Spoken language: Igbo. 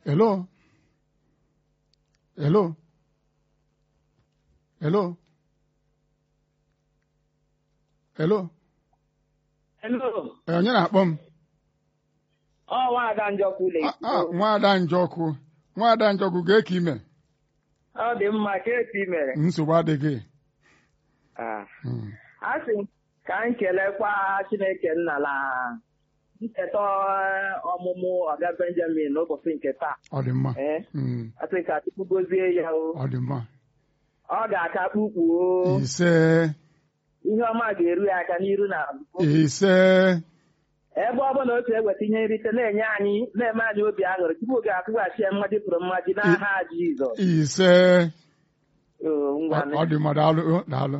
Hello? Hello? Hello? Hello? Hello. Ee, onye na-akpọ m? Ọ nwaada Njọkụ Ah, ah, na-ekwu. Nwaada Njọkụ. Nwaada Njọkụ gee ka ime. Ọ dị mma ka eti i mere. Nsogbu adịghị. Ah. Mm. A sị m ka m kelekwa Chineke nna na nketa ọmụmụ Ọga Benjamin n'ụbọchị nke taa. Ọ dị mma. Eh, Mm. asị ka Chukwu gozie ya o. Ọ dị mma. Ọ ga-aka kpukpuo. Ise. Ihe ọma ga-eru ya aka n'iru na azụ. Ise. ebe ọ bụla otu eweta ihe nrite na-enye anyị na-eme anyị obi aṅụrị tupu ga-akwụghachi ya mmaji pụrụ mmaji n'aha Jizọs Ise. Oo, Ọ ngwanụ. ọ dị mma daalụ. Daalụ.